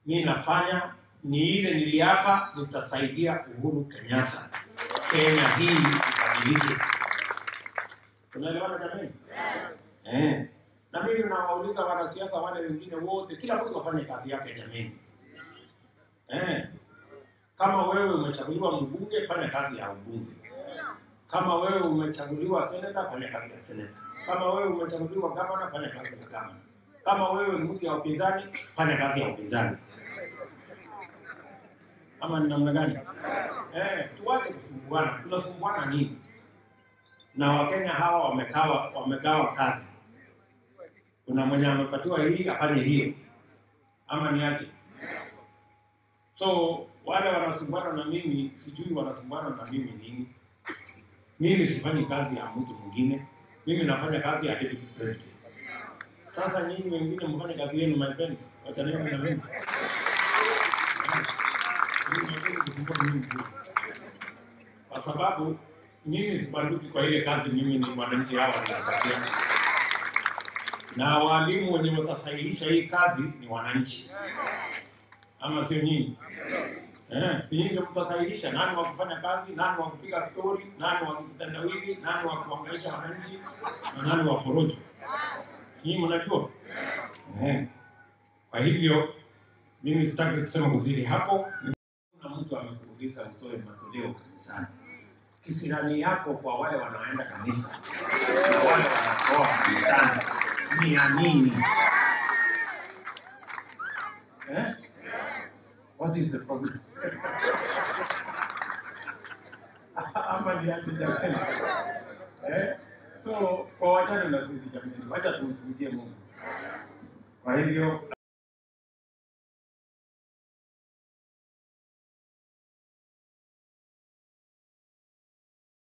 mi nafanya ni ile niliapa, nitasaidia Uhuru Kenyatta, Kenya hii ibadilike. Tunaelewana jamani? Eh. Na mimi nawauliza wanasiasa wale wengine wote, kila mtu afanye kazi yake jamani. Eh. Kama wewe umechaguliwa mbunge, fanya kazi ya ubunge. Kama wewe umechaguliwa seneta, fanya kazi ya seneta. Kama wewe umechaguliwa gavana, fanya kazi ya gavana. Kama wewe ni mtu ya upinzani, fanya kazi ya upinzani. Ama ni namna gani? Eh, tuache kusumbuana. Tunasumbuana nini? Na Wakenya hawa wamegawa wamegawa kazi. Kuna mwenye amepatiwa hii afanye hiyo, ama ni aje? So wale wanasumbuana na mimi, sijui wanasumbuana na mimi nini. Mimi sifanyi kazi ya mtu mwingine, mimi nafanya kazi ya deputy president. Sasa nyinyi wengine mfanye kazi yenu, my friends, wachaneni na mimi. Mimi nataka kusumbua mimi tu. Kwa sababu mimi sibanduki kwa ile kazi, mimi ni mwananchi hawa wanapatia, na walimu wenye watasahihisha hii kazi ni wananchi, ama sio nyinyi? Eh, si nyinyi ndio mtasahihisha nani wa kufanya kazi, nani wa kupiga stori, nani wa kitendawili, nani wa kuangaisha wananchi na nani wa porojo. Si nyinyi mnajua? Eh. Kwa hivyo mimi sitaki kusema kuzidi hapo. Kuna mtu amekuuliza utoe matoleo kanisani, kisirani yako kwa wale wanaoenda kanisa na wale wanatoa kanisani ni ya nini? Eh? What is the problem? Ama ni aje jamani? Eh? So kwa wachana na sisi jamani, wacha tumtumikie Mungu. Kwa hivyo